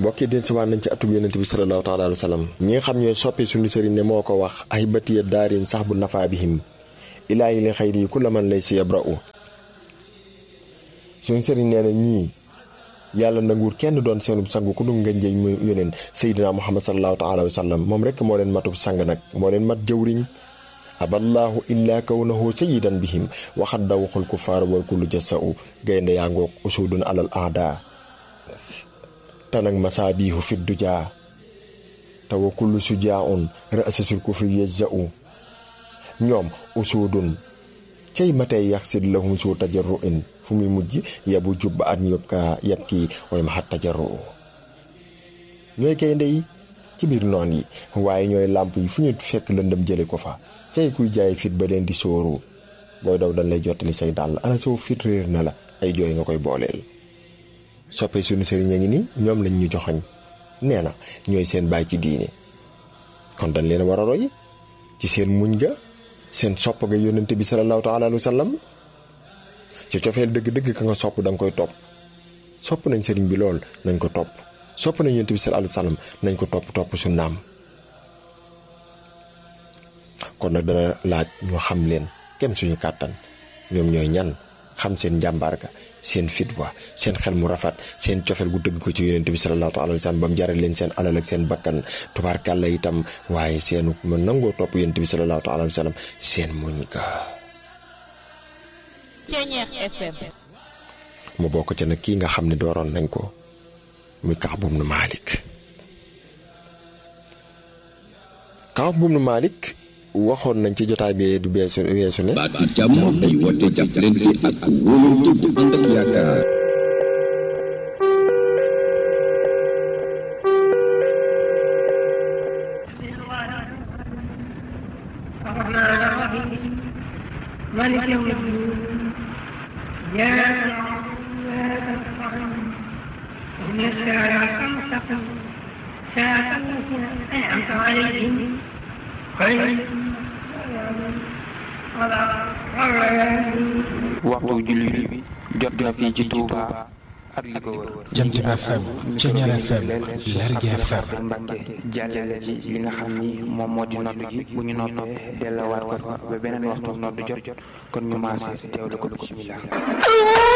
mbokki den si waan nañ ci atub yonent bi sallallahu taala alayhi wa sallam ñi nga xam ñooy soppi suñu sëriñ ne moo ko wax ay batiya daarin sax bu nafaa bihim ilaahi li xayri yi ku la man lay si yabra'u suñu sëriñ nee na ñii yàlla nanguur kenn doon seenub sang ku dul nga njëy mu yóneen Seydina Muhammad sallallahu taala alayhi wa sallam moom rekk moo leen matub sang nag moo leen mat jëwriñ aballaahu illaa kawnahu sayyidan bihim waxat da waxul kufaar wal kullu jasa'u gaynde yaa ngoog usudun alal aada tanag masaabihu fi dujaa te wa kullu sujaaun ra'sasul kufri yajza'u ñoom usudun cay matey yaxsid lahum suu tajarruin fu muy mujj yabu jubba at yób ka yab kii way ma xat tajarru ñooy gaynde yi ci biir noon yi waaye ñooy làmp yi fu ñu fekk lëndëm jële ko fa cay kuy jaay fit ba leen di sóoru booy daw dañ lay jottali say dàll ana soo fit réer na la ay jooy nga koy booleel soppee suñu sëriñ a ngi ni ñoom lañ ñu joxoñ nee na ñooy seen baay ci diine kon dañ leen war a roy ci seen muñ ga seen sopp ga yónnente bi sallallahu taala alayhi wa sallam ci cofeel dëgg-dëgg ka nga sopp da nga koy topp sopp nañ sëriñ bi lool nañ ko topp sopp nañ yónnente bi sallallahu alayhi wa sallam nañ ko topp topp su naam kon nag dana laaj ñu xam leen kem suñu kàttan ñoom ñooy ñan xam seen njàmbaar ga seen fit wa seen xel mu rafet seen cofeel gu dëgg ko ci yonent bi sallallahu alayhi wa sallam ba mu jaral leen seen alal ak seen bakkan tubaarkàlla itam waaye seenu ma nangoo topp yonent bi sallallahu alayhi wa sallam seen muñ ga mu bokk ca nag kii nga xam ne dooroon nañ ko muy Kaab ibnu Maalik Kaab ibnu Maalik waxoon nañ ci jotaay bi du beesu weesu ne. baat bi jàmm day woote jàppalante ak wóolante bu ànd ak yaakaar. مالك يوم الدين إياك نعبد وإياك نستعين اهدنا الصراط المستقيم صراط الذين أنعمت عليهم غير waxtu julli bi jot na fii ci Touba ak li ko wër Jant bi FM Ceñal FM Lergui FM Mbàkke jàllale ci li nga xam ni moom moo di nodd gi bu ñu noppee delluwaat ko fa ba beneen waxtu nodd jot kon ñu maase teewlu ko bismillah